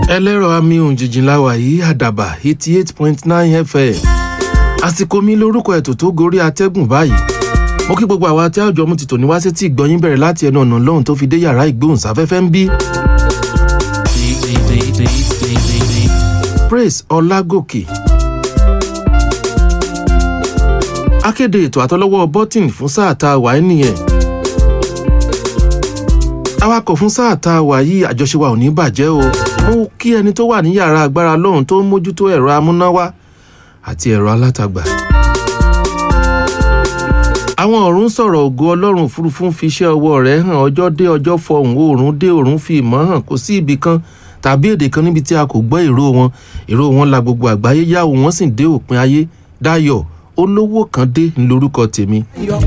ẹlẹ́rọ àmì òǹjìjìn láwà yìí àdàbà eighty eight point nine fm àsìkò mi lórúkọ ètò tó gorí atẹ́gùn báyìí mo kí gbogbo àwa tí àjọ mu ti tò ní wá sí tí ìgbọ́yìn bẹ̀rẹ̀ láti ẹnu ọ̀nà lọ́hùn tó fi dé yàrá ìgbóhùnsáfẹ́fẹ́ ń bí. praise ọlágòkè akéde ètò àtọlọ́wọ́ bọ́tìn fún sáà tá a wà ẹ́ nìyẹn awakọ̀ fún sáà tá a wà yìí àjọṣe wa ò ní bàjẹ́ o mo kí ẹni tó wà ní yàrá agbára lọ́hùn tó ń mójútó ẹ̀rọ amúnáwá àti ẹ̀rọ alátagbà àwọn ọ̀run sọ̀rọ̀ ògo ọlọ́run òfurufú ń fi iṣẹ́ ọwọ́ rẹ̀ hàn ọjọ́ dé ọjọ́ fọhùn oòrùn dé oòrùn fi ìmọ̀ hàn kò sí ibì kan tàbí èdè kan níbi tí a kò gbọ́ ìró wọn ìró wọn la gbogbo àgbáyé yáwó wọn sì dé òpin ayé dáyọ̀ olówó kan dé lórúkọ tèmi.